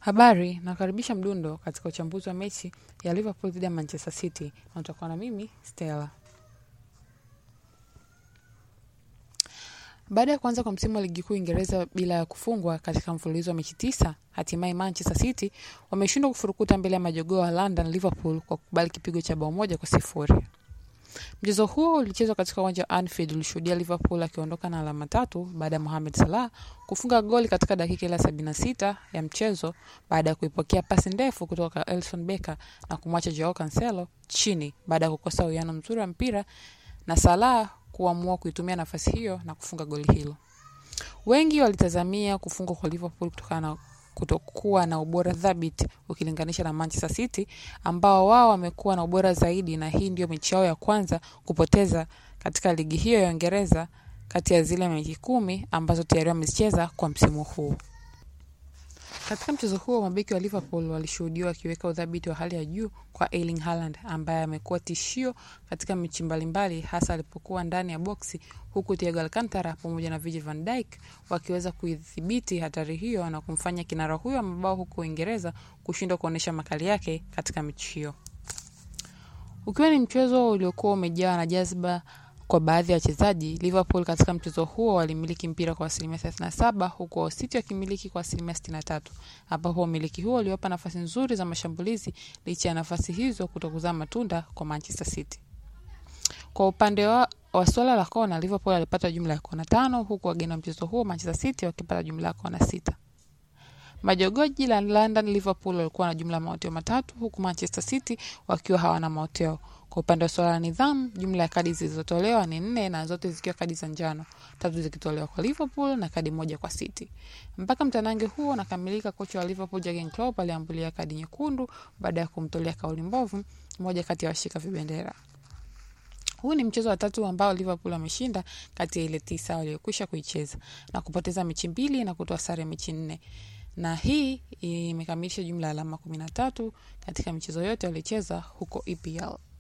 Habari, nakaribisha Mdundo katika uchambuzi wa mechi ya Liverpool dhidi ya Manchester City na utakuwa na mimi Stella. Baada ya kuanza kwa msimu wa ligi kuu Uingereza bila ya kufungwa katika mfululizo wa mechi tisa, hatimaye Manchester City wameshindwa kufurukuta mbele ya majogoo wa London Liverpool kwa kukubali kipigo cha bao moja kwa sifuri. Mchezo huo ulichezwa katika uwanja wa Anfield ulishuhudia Liverpool akiondoka na alama tatu baada ya Mohamed Salah kufunga goli katika dakika ile sabini na sita ya mchezo baada ya kuipokea pasi ndefu kutoka kwa Alisson Becker na kumwacha Joao Cancelo chini baada ya kukosa uwiano mzuri wa mpira na Salah kuamua kuitumia nafasi hiyo na kufunga goli hilo. Wengi walitazamia kufungwa kwa Liverpool kutokana na kutokuwa na ubora thabiti ukilinganisha na Manchester City ambao wao wamekuwa na ubora zaidi, na hii ndio mechi yao ya kwanza kupoteza katika ligi hiyo ya Uingereza kati ya zile mechi kumi ambazo tayari wamezicheza kwa msimu huu. Katika mchezo huo mabeki wa Liverpool walishuhudiwa wakiweka udhabiti wa hali ya juu kwa Erling Haaland ambaye amekuwa tishio katika mechi mbalimbali, hasa alipokuwa ndani ya boksi, huku Thiago Alcantara pamoja na Virgil van Dijk wakiweza kuidhibiti hatari hiyo na kumfanya kinara huyo wa mabao huko Uingereza kushindwa kuonyesha makali yake katika mechi hiyo, ukiwa ni mchezo uliokuwa umejaa na jazba kwa baadhi ya wachezaji. Liverpool katika mchezo huo walimiliki mpira kwa asilimia 37 huku City wakimiliki kwa asilimia 63, ambapo umiliki huo uliwapa nafasi nzuri za mashambulizi licha ya nafasi hizo kutokuzaa matunda kwa Manchester City. Kwa upande wa, wa swala la kona, Liverpool alipata jumla ya kona tano huku wageni wa mchezo huo Manchester City wakipata jumla ya kona sita. Majogoji la London Liverpool walikuwa na jumla ya maoteo matatu huku Manchester City wakiwa hawana maoteo. Kwa upande wa swala la nidhamu, jumla ya kadi zilizotolewa ni nne na zote zikiwa kadi za njano, tatu zikitolewa kwa Liverpool na kadi moja kwa City. Mpaka mtanange huo unakamilika, kocha wa Liverpool Jurgen Klopp aliambulia kadi nyekundu baada ya kumtolea kauli mbovu mmoja kati ya washika vibendera. Huu ni mchezo wa tatu ambao Liverpool wameshinda kati ya ile tisa waliokwisha kuicheza na kupoteza mechi mbili na kutoa sare mechi nne na hii imekamilisha jumla ya alama kumi na tatu katika michezo yote waliocheza huko EPL.